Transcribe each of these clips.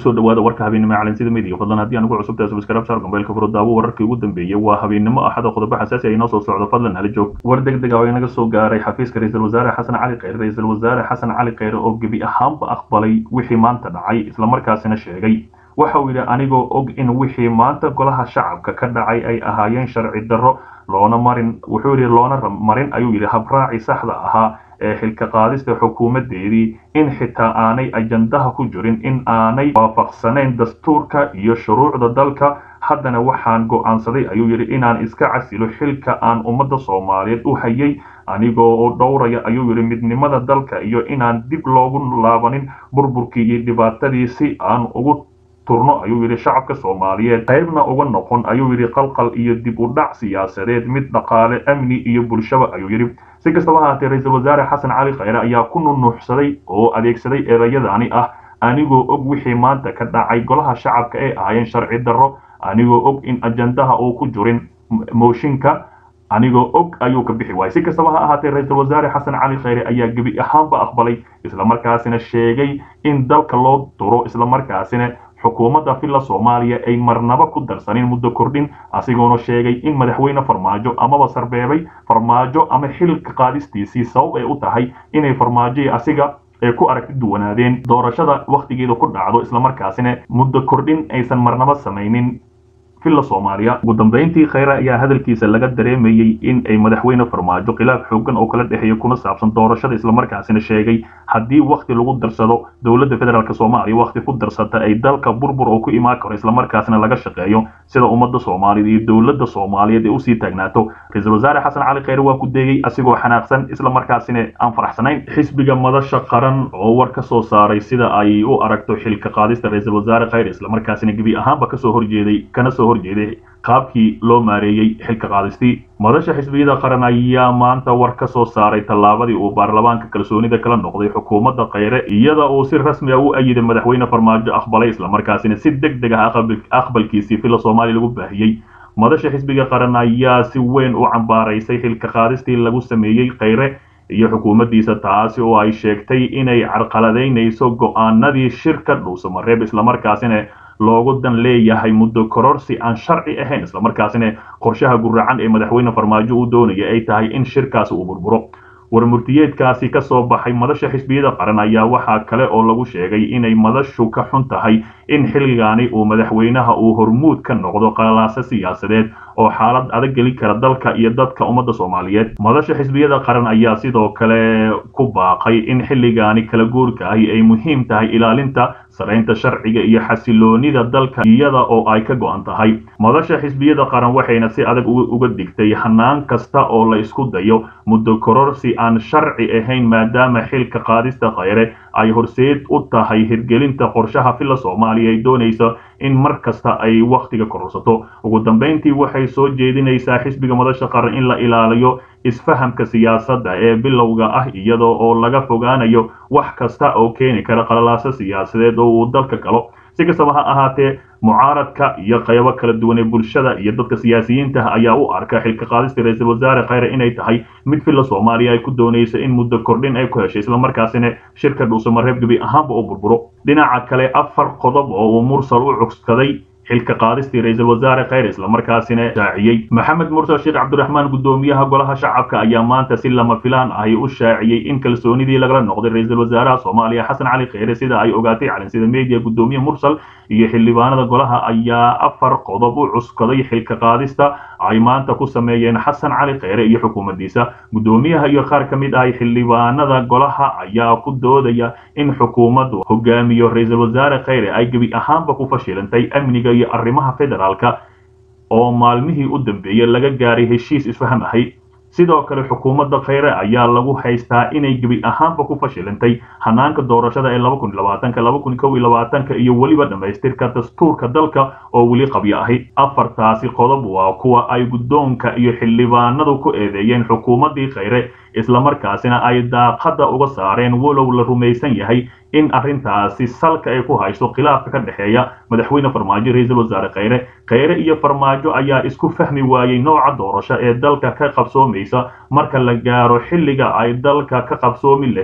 kusoo dhawaada warka habeennimo calansida midiga fadlan haddii aan ugu cusubtahay subscribe saar gambeelka furo daawo wararkii ugu dambeeyey waa habeennimo axada qodobo xasaasi ay inoo soo socdo fadlan hala joog war deg deg ah oo inaga soo gaaray xafiiska ra-iisul wasaare xasan cali kheyre ra-iisul wasaare xasan cali kheyre oo gebi ahaanba aqbalay wixii maanta dhacay islamarkaasina sheegay waxa uu yidhi anigoo og in wixii maanta golaha shacabka ka dhacay ay ahaayeen sharci darro loona marin wuxuu yidhi loona marin ayuu yidhi habraaci saxda ahaa ee xilka qaadista xukuumaddeedii in xitaa aanay ajandaha ku jirin in aanay waafaqsanayn dastuurka iyo shuruucda dalka haddana waxaan go'aansaday ayuu yidhi inaan iska casilo xilka aan ummadda soomaaliyeed u hayay anigoo oo dhowraya ayuu yidhi midnimada dalka iyo inaan dib loogu laabanin burburkii iyo dhibaatadii si aan ugu turno ayuu yidhi shacabka soomaaliyeed qaybna uga noqon ayuu yidhi qalqal iyo dib u dhac siyaasadeed mid dhaqaale amni iyo bulshaba ayuu yidhi si kastaba ahaatee ra-iisul wasaare xasan cali kheyre ayaa ku nunuuxsaday oo adeegsaday erayadaani ah anigoo og wixii maanta ka dhacay golaha shacabka ay ahaayeen sharci darro anigoo og in ajandaha uu ku jirin mooshinka anigoo og ayuu ka bixi waayay si kastaba ha ahaatee ra-iisul wasaare xasan cali kheyre ayaa gebi ahaanba aqbalay islamarkaasina sheegay in dalka loo duro islamarkaasina xukuumadda villa soomaaliya ay marnaba ku darsanin muddo kordhin asigoona sheegay in madaxweyne farmaajo amaba sarbeebay farmaajo ama xilka qaadistiisii sabab ay u tahay inay farmaajoii asiga ay ku aragti duwanaadeen doorashada wakhtigeeda ku dhacdo islamarkaasina muddo kordhin aysan marnaba samaynin villa soomaaliya ugu dambeyntii kheyre ayaa hadalkiisa laga dareemayey in ay madaxweyne farmaajo khilaaf xoogan oo kala dhexeeya kuna saabsan doorashada islamarkaasina sheegay haddii wakhti lagu darsado dowladda federaalk soomaaliya wakhti ku darsata ay dalka burbur oo ku imaan karo islamarkaasina laga shaqeeyo sida ummadda soomaaliyeed iyo dowladda soomaaliyeed ay usii taagnaato ra-iisul wasaare xasan cali kheyre waa ku deegay asigoo xanaaqsan islamarkaasina aan faraxsanayn xisbiga madasha qaran oo war ka soo saaray sida ay u aragto xilka qaadista ra-iisul wasaare kheyre islamarkaasina gebi ahaanba kasoo horjeeday kana soo horjeeday qaabkii loo maareeyey xilka qaadistii madasha xisbiyada qaran ayaa maanta war ka soo saaray tallaabadii uu baarlamaanka kalsoonida kala noqday xukuumadda kheyre iyada uu si rasmi ah u ayiday madaxweyne farmaajo aqbalay islamarkaasina si deg deg ah aqbalkiisii villa soomaaliya lagu baahiyey madasha xisbiga qaran ayaa si weyn u cambaaraysay xilka qaadistii lagu sameeyey kheyre iyo xukuumaddiisa taasi oo ay sheegtay inay carqaladaynayso go'aanadii shirka dhuusamareeb islamarkaasina loogu dan leeyahay muddo kororsi aan sharci ahayn islamarkaasina qorshaha guracan ee madaxweyne farmaajo uu doonaya ay tahay in shirkaasi uu burburo warmurtiyeedkaasi ka soo baxay madasha xisbiyada qaran ayaa waxaa kale oo lagu sheegay inay madashu ka xun tahay in xilligaani uu madaxweynaha uu hormuud ka noqdo qalaaso siyaasadeed oo xaalad adag geli kara dalka iyo dadka ummadda soomaaliyeed madasha xisbiyada qaran ayaa sidoo kale ku baaqay in xilligaani kala guurka ahi ay muhiim tahay ilaalinta saraynta sharciga iyo xasiloonida dalka iyada oo ay ka go'an tahay madasha xisbiyada qaran waxayna si adag uga digtay hanaan kasta oo la isku dayo muddo kororsi aan sharci ahayn maadaama xilka qaadista kheyre ay horseed u tahay hirgelinta qorshaha villa soomaaliya ay doonaysa in mar kasta ay wakhtiga kororsato ugu dambeyntii waxay soo jeedinaysaa xisbiga madasha qaran in la ilaaliyo isfahamka siyaasadda ee bilowga ah iyadoo oo laga fogaanayo wax kasta oo keeni kara qalalaaso siyaasadeed oo uu dalka galo si kastaba ha ahaatee mucaaradka iyo qaybo kala duwan ee bulshada iyo dadka siyaasiyiinta ayaa u arka xilka qaadista ra-iisul wasaare kheyre inay tahay mid villa soomaaliya ay ku doonayso in muddo kordhin ay ku heshay islamarkaasina shirka dhuusamareeb gebi ahaanba u burburo dhinaca kale afar qodob oo uu mursal u cugskaday xilka qaadistii ra-iisul wasaare kheyre islamarkaasina shaaciyey maxamed mursal sheekh cabdiraxmaan guddoomiyaha golaha shacabka ayaa maanta si lama filaan ahi u shaaciyey in kalsoonidii lagala noqday ra-iisul wasaaraha soomaaliya xasan cali kheyre sida ay ogaatay calinsida media guddoomiye mursal iyo xildhibaanada golaha ayaa afar qodob u cuskaday xilka qaadista ay maanta ku sameeyeen xasan cali kheyre iyo xukuumaddiisa guddoomiyaha iyo qaar ka mid ah xildhibaanada golaha ayaa ku doodaya in xukuumaddu hogaamiyo ra-iisul wasaare kheyre ay gebi ahaanba ku fashilantay amniga iyo arrimaha federaalka oo maalmihii u dambeeyey laga gaaray heshiis isfaham ahay sidoo kale xukuumadda kheyre ayaa lagu haystaa inay gebi ahaanba ku fashilantay hanaanka doorashada ee laba kun labaatanka laba kun kow iyo labaatanka iyo weliba dhammaystirka dastuurka dalka oo weli qabyo ahi afartaasi qodob waa kuwa ay guddoonka iyo xildhibaanadu ku eedeeyeen xukuumaddii kheyre islamarkaasina ay daaqadda uga saareen walow la rumaysan yahay in arrintaasi salka ay ku hayso khilaafka ka dhexeeya madaxweyne farmaajo ra-iisul wasaare kheyre kheyre iyo farmaajo ayaa isku fahmi waayey nooca doorasho ee dalka ka qabsoomaysa marka la gaaro xilliga ay dalka ka qabsoomi lahayd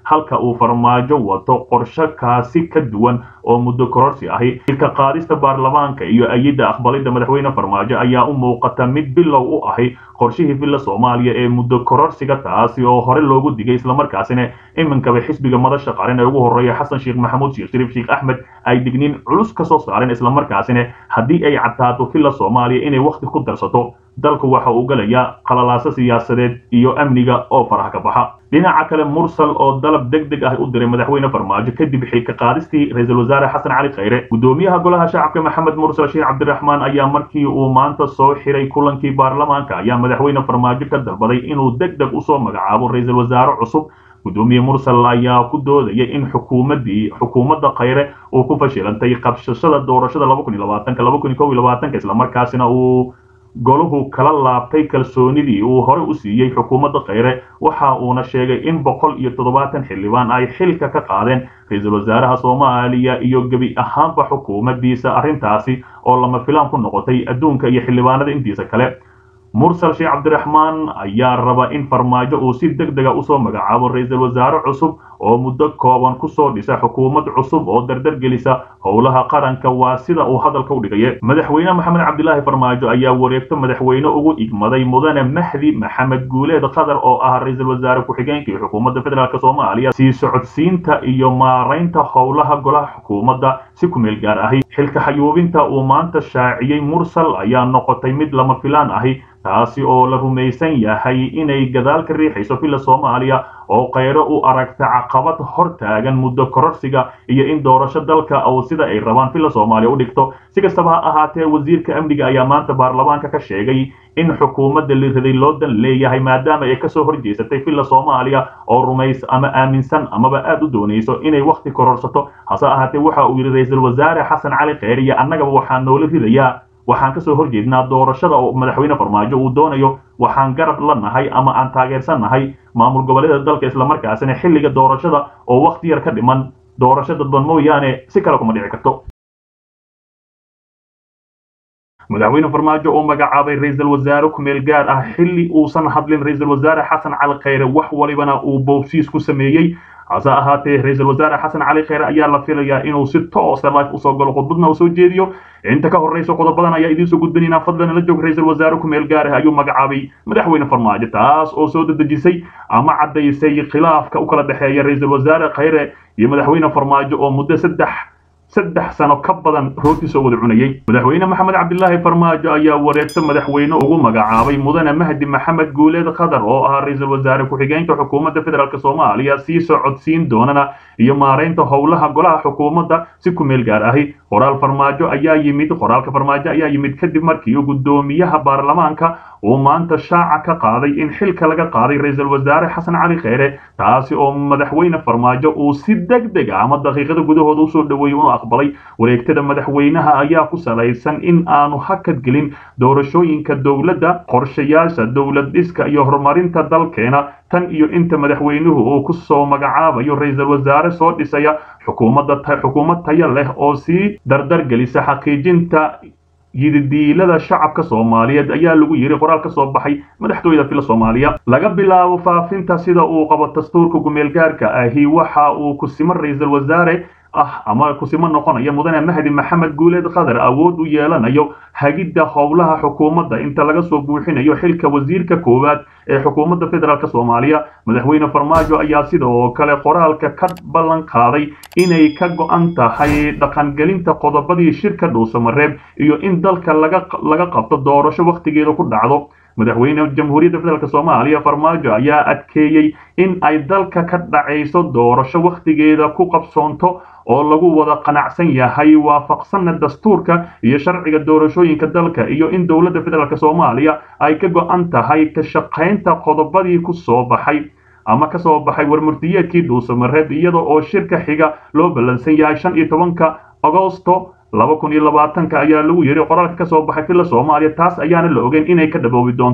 halka uu farmaajo wato qorshe kaasi ka duwan oo muddo kororsi ahi ilka qaadista baarlamaanka iyo ayidda aqbalidda madaxweyne farmaajo ayaa u muuqata mid bilow u ahi qorshihii villa soomaaliya ee muddo kororsiga taasi oo hore loogu digay islamarkaasina iminkaba xisbiga madasha qaran ee ugu horreeya xasan sheekh maxamuud sheekh shariif sheekh axmed ay digniin culus ka soo saareen islamarkaasina haddii ay cadtaato villa soomaaliya inay wakhti ku darsato dalku waxa uu galayaa qalalaaso siyaasadeed iyo amniga oo faraha ka baxa dhinaca kale mursal oo dalab deg deg ah u diray madaxweyne farmaajo kadib xilka qaadistii ra-iisul wasaare xasan cali khayre gudoomiyaha golaha shacabka maxamed mursal sheekh cabdiraxmaan ayaa markii uu maanta soo xiray kulankii baarlamaanka ayaa madaxweyne farmaajo ka dalbaday inuu deg deg usoo magacaabo ra-iisul wasaare cusub gudoomiye mursal ayaa ku doodayay in xukuumaddii xukuumadda khayre uu ku fashilantay qabshashada doorashada islamarkaasina uu goluhu kala laabtay kalsoonidii uu hore u siiyey xukuumadda khayre waxa uuna sheegay in boqol iyo toddobaatan xildhibaan ay xilka ka qaadeen ra-iisul wasaaraha soomaaliya iyo gebi ahaanba xukuumaddiisa arrintaasi oo lama filaan ku noqotay adduunka iyo xildhibaanada intiisa kale mursal sheekh cabdiraxmaan ayaa raba in farmaajo uu si deg dega usoo magacaabo ra-iisul wasaare cusub oo muddo kooban kusoo dhisa xukuumad cusub oo dardar gelisa howlaha qaranka waa sida uu hadalka u dhigaya madaxweyne maxamed cabdilaahi farmaajo ayaa wareegto madaxweyne ugu igmaday mudane mahdi maxamed guuleed qatar oo ah ra-iisul wasaare ku-xigeenka iyo xukuumadda federaalk soomaaliya sii socodsiinta iyo maaraynta howlaha golaha xukuumadda si kumeel gaar ahi xilka xayuubinta uu maanta shaaciyey mursal ayaa noqotay mid lama filaan ahi taasi oo la rumaysan yahay inay gadaal ka riixayso villa soomaaliya oo khayro u aragta caqabad hor taagan muddo kororsiga iyo in doorasho dalka oo sida ay rabaan villa soomaaliya u dhigto si kastaba ha ahaatee wasiirka amniga ayaa maanta baarlamaanka ka sheegay in xukuumadda la riday loo dan leeyahay maadaama ay kasoo horjeesatay villa soomaaliya oo rumays ama aaminsan amaba aad u doonayso inay wakhti kororsato hase ahaatee waxa uu yidhi ra-iisul wasaare xasan cali kheyre iyo annagaba waxaa noola ridayaa waxaan kasoo horjeednaa doorashada oo madaxweyne farmaajo uu doonayo waxaan garab la nahay ama aan taageersan nahay maamul goboleeda dalka islamarkaasina xilliga doorashada oo wakhti yar ka dhiman doorasho dadban mooyaane si kale kuma dhici karto madaxweyne farmaajo oo magacaabay ra-iisul wasaare kumeel gaar ah xilli uusan hadlin ra-iisul wasaare xasan cali kheyre wax walibana uu boobsiis ku sameeyey hase ahaatee ra-iisul wasaare xasan cali kheyre ayaa la filayaa inuu si toosa life usoo galo khudbadna uu soo jeediyo inta ka horreysa qodobadan ayaa idiin soo gudbinaynaa fadlan la joog ra-iisul wasaare kumeel gaar ah ayuu magacaabay madaxweyne farmaajo taas oo soo dedejisay ama caddaysay khilaafka u kala dhexeeya ra-iisul wasaare kheyre iyo madaxweyne farmaajo oo muddo saddex saddex sano ka badan rooti soo wada cunayay madaxweyne maxamed cabdilaahi farmaajo ayaa wareegto madaxweyne ugu magacaabay mudane mahdi maxamed guuleed qatar oo ahaa ra-iisul wasaare ku-xigeenka xukuumadda federaalk soomaaliya sii socodsiin doonana iyo maaraynta howlaha golaha xukuumadda si ku meel gaar ahi qoraal farmaajo ayaa yimid qoraalka farmaajo ayaa yimid kadib markii gudoomiyaha baarlamaanka uu maanta shaaca ka qaaday in xilka laga qaaday ra-iisul wasaare xasan cali kheyre taasi oo madaxweyne farmaajo uu si deg deg ah ama daqiiqada gudahooda usoo dhaweeyey unu aqbalay wareegtada madaxweynaha ayaa ku salaysan in aanu hakad gelin doorashooyinka dowladda qorshayaasha dowlad dhiska iyo horumarinta dalkeena tan iyo inta madaxweynuhu uu ku soo magacaabayo ra-iisul wasaare soo dhisaya xukuumadda xukuumad tayo leh oo sii dardar gelisa xaqiijinta yididiilada shacabka soomaaliyeed ayaa lagu yiri qoraal ka soo baxay madaxtooyada fila soomaaliya laga bilaabo faafinta sida uu qabo dastuurka gumeelgaarka ahi waxa uu kusimo ra-iisul wasaare ah ama kusimo noqonaya mudane mahdi maxamed guuleed qatar awood u yeelanayo hagidda howlaha xukuumadda inta laga soo buuxinayo xilka wasiirka koowaad ee xukuumadda federaalk soomaaliya madaxweyne farmaajo ayaa sidoo kale qoraalka ka ballan qaaday inay ka go-an tahay dhaqangelinta qodobadii shirka dhuusamareeb iyo in dalka laga laga qabto doorasho wakhtigeeda ku dhacdo madaxweyne jamhuuriyadda federaalk soomaaliya farmaajo ayaa adkeeyey in ay dalka ka dhacayso doorasho wakhtigeeda ku qabsoonto oo lagu wada qanacsan yahay waafaqsanna dastuurka iyo sharciga doorashooyinka dalka iyo in dowladda federaalk soomaaliya ay ka go-an tahay ka shaqaynta qodobadii ku soo baxay ama ka soo baxay warmurtiyeedkii dhuusamareeb iyada oo shirka xiga loo ballansan yahay shan iyo tobanka agosto laba kun iyo labaatanka ayaa lagu yidhi qoraalka ka soo baxay filla soomaaliya taas ayaana la ogeyn inay ka dhaboobi doonto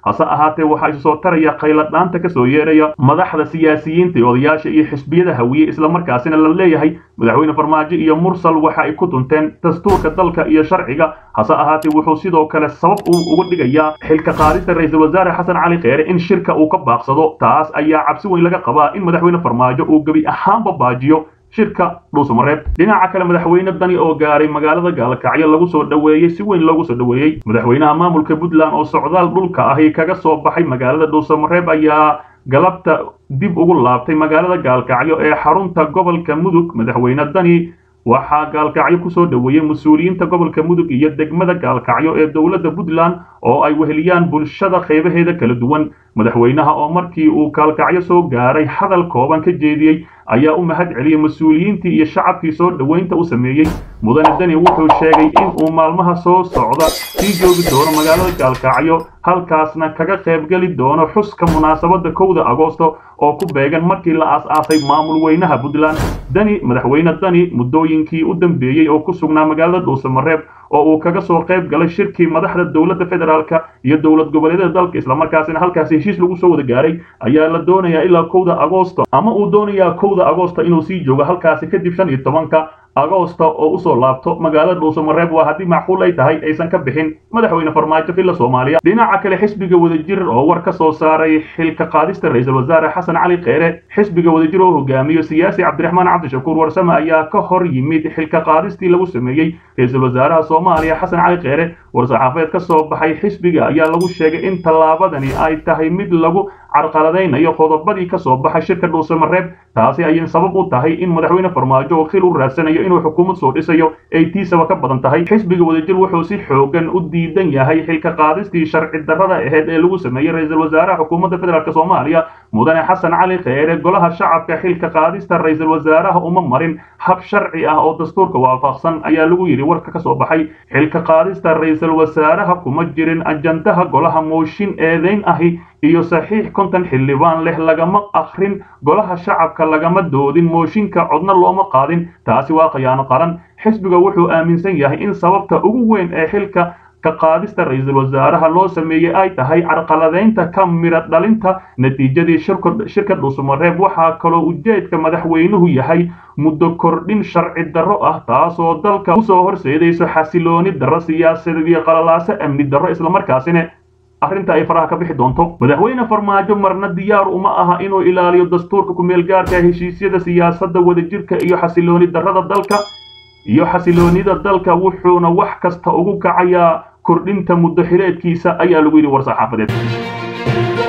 hase ahaatee waxaa isu soo taraya khayladhaanta kasoo yeeraya madaxda siyaasiyiinta iyo odayaasha iyo xisbiyada hawiye islamarkaasina la leeyahay madaxweyne farmaajo iyo mursal waxa ay ku tunteen dastuurka dalka iyo sharciga hase ahaatee wuxuu sidoo kale sabab uu uga dhigayaa xilka qaadista ra-iisul wasaare xasan cali kheyre in shirka uu ka baaqsado taas ayaa cabsi weyn laga qabaa in madaxweyne farmaajo uu gebi ahaanba baajiyo shirka dhuusamareeb dhinaca kale madaxweyne dani oo gaaray magaalada gaalkacyo lagu soo dhoweeyey si weyn loogu soo dhoweeyey madaxweynaha maamulka puntland oo socdaal dhulka ahi kaga soo baxay magaalada dhuusamareeb ayaa galabta dib ugu laabtay magaalada gaalkacyo ee xarunta gobolka mudug madaxweyne dani waxaa gaalkacyo kusoo dhoweeyey mas-uuliyiinta gobolka mudug iyo degmada gaalkacyo ee dowladda puntland oo ay weheliyaan bulshada qeybaheeda kala duwan madaxweynaha oo markii uu gaalkacyo soo gaaray hadal kooban ka jeediyey ayaa u mahad celiyey mas-uuliyiintii iyo shacabkii soo dhoweynta u sameeyey mudane deni wuxuu sheegay in uu maalmaha soo socda sii joogi doono magaalada gaalkacyo halkaasna kaga qaybgeli doono xuska munaasabadda kowda agoosto oo ku beegan markii la aas-aasay maamul weynaha puntland deni madaxweyne dani muddooyinkii u dambeeyey oo ku sugnaa magaalada dhuusamareeb oo uu kaga soo qayb galay shirkii madaxda dowladda federaalka iyo dowlad goboleedyada dalka islamarkaasina halkaasi heshiis lagu soo wada gaaray ayaa la doonayaa ilaa kowda agoosto ama uu doonayaa kowda agoosto inuu sii joogo halkaasi kadib shan iyo tobanka agoosta oo usoo laabto magaalada dhuusamareeb waa haddii macquul ay tahay aysan ka bixin madaxweyne farmaajo villa soomaaliya dhinaca kale xisbiga wadajir oo war ka soo saaray xilka qaadista ra-iisul wasaare xasan cali kheyre xisbiga wadajir oo hogaamiyo siyaasi cabdiraxmaan cabdishakuur warsame ayaa ka hor yimid xilka qaadistii lagu sameeyey ra-iisul wasaaraha soomaaliya xasan cali kheyre war-saxaafeed ka soo baxay xisbiga ayaa lagu sheegay in tallaabadani ay tahay mid lagu carqaladaynayo qodobadii ka soo baxay shirka dhuusamareeb taasi ayay sabab u tahay in madaxweyne farmaajo oo khil u raadsanayo inuu xukuumad soo dhisayo ay tiisaba ka badan tahay xisbiga wadajir wuxuu si xoogan u diidan yahay xilka qaadistii sharci darrada aheyd ee lagu sameeyey ra-iisul wasaaraha xukuumadda federaalk soomaaliya mudane xasan cali kheyre golaha shacabka xilka qaadista ra-iisul wasaaraha uma marin hab sharci ah oo dastuurka waafaqsan ayaa lagu yidhi warka ka soo baxay xilka qaadista ra-iisul wasaaraha kuma jirin ajandaha golaha mooshin eedeyn ahi iyo saxiix konton xildhibaan leh lagama akrin golaha shacabka lagama doodin mooshinka codna looma qaadin taasi waa khiyaano qaran xisbiga wuxuu aaminsan yahay in sababta ugu weyn ee xilka ka qaadista ra-iisul wasaaraha loo sameeyey ay tahay carqaladaynta ka miro dhalinta natiijadii shirka dhuusamareeb waxaa kaloo ujeedka madaxweynuhu yahay muddo kordhin sharci darro ah taasoo dalka usoo horseedayso xasilooni darro siyaasadeed iyo qalalaaso amni darro islamarkaasina arrinta ay faraha ka bixi doonto madaxweyne farmaajo marna diyaar uma aha inuu ilaaliyo dastuurka kumeel gaarka heshiisyada siyaasadda wadajirka iyo xasilooni darrada dalka iyo xasiloonida dalka wuxuuna wax kasta ugu kacayaa kordhinta muddo xileedkiisa ayaa lagu yidhi war saxaafadeed